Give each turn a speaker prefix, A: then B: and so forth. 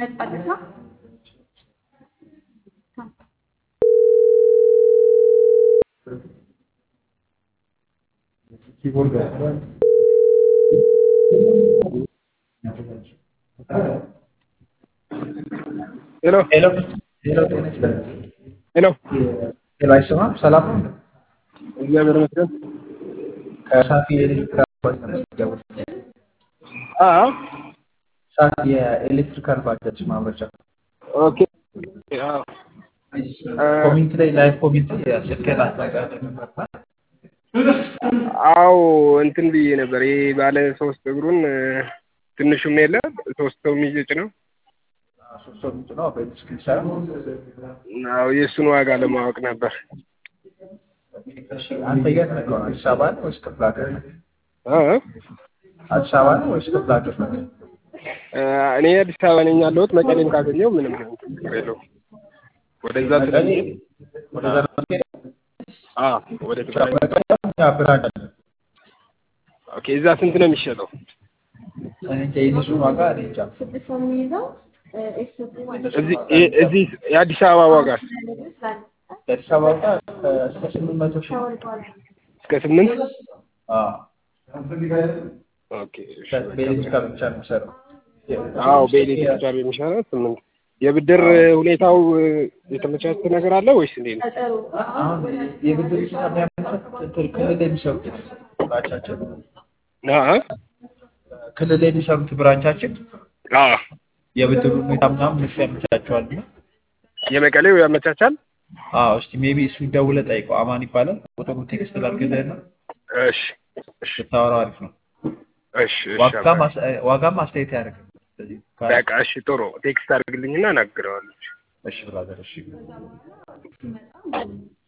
A: ነጻለታ
B: ሄሎ
C: ሄሎ ሄሎ፣ ጤና ይስጥልኝ።
B: ሄሎ፣
C: ሄሎ፣ አይሰማም? ሰላም ነው?
B: እግዚአብሔር ይመስገን።
C: ከሳፊ የኤሌክትሪካል ባጃጅ ነው የምትደውለው?
B: አ
C: ሳፊ የኤሌክትሪካል ባጃጅ ማምረቻ
B: ኦኬ። አዎ
C: ኮሚኒቲ ላይ ላይቭ ኮሚኒቲ ስልክህን አስጠንቅቀህ ነበርና
B: አዎ እንትን ብዬ ነበር። ይሄ ባለ ሶስት እግሩን ትንሹም የለ ሶስት ሰው የሚጭ ነው።
C: ሶስት ሰው ምንጭ ነው በዲስክ ይሰራ
B: አዎ የእሱን ዋጋ ለማወቅ ነበር።
C: እሺ፣ አንተ የት ነህ? ከሆነ አዲስ አበባ ነው ወይስ ክፍለ ሀገር ነህ?
B: አ
C: አዲስ አበባ ነው ወይስ ክፍለ ሀገር ነህ?
B: እኔ አዲስ አበባ ነኝ ያለሁት። መቀሌም ካገኘው ምንም ችግር የለውም። ወደዛ
C: መቀሌ
B: ስለሚሄድ
C: ወደዛ ነው የምትሄደው?
B: አ ወደ ትግራይ
C: መቀሌ እኛ ብራንች አለን።
B: ኦኬ። እዛ ስንት ነው የሚሸጠው?
C: እኔ እንጃ የእነሱን ዋጋ እኔ እንጃ።
A: ስድስት ሰው የሚይዘው
B: እዚህ እ- እዚህ የአዲስ አበባ ዋጋ
C: የአዲስ አበባ ዋጋ እስከ ስምንት መቶ ሺህ ነው።
B: እስከ ስምንት
C: አዎ፣
B: ኦኬ። እሺ፣
C: በኤሌክትሪካል ብቻ ነው የሚሰራው።
B: አዎ በኤሌክትሪክ ብቻ የሚሰራ ስምንት የብድር ሁኔታው የተመቻቸ ነገር አለ ወይስ እንዴት ነው?
C: አሁን የብድር ሁኔታ የሚያመቻቹት ክልል የሚሰሩት ብራንቻችን
B: አ
C: ክልል የሚሰሩት ብራንቻችን
B: አ
C: የብድር ሁኔታ ምናምን እነሱ ያመቻቸዋል። እና
B: የመቀሌው ያመቻቻል።
C: አዎ እስቲ ሜቢ እሱ ደውለህ ጠይቀው። አማን ይባላል። ቁጥሩ ቴክስት ላድርግልህና
B: እሺ እሺ
C: ብታወራው አሪፍ ነው።
B: እሺ እሺ
C: ዋጋም አስ- ዋጋም አስተያየት ያደርግ። ስለዚህ ካ-
B: በቃ እሺ ጥሩ ቴክስት አድርግልኝና እናግረዋለሁ።
C: እሺ ብራዘር እሺ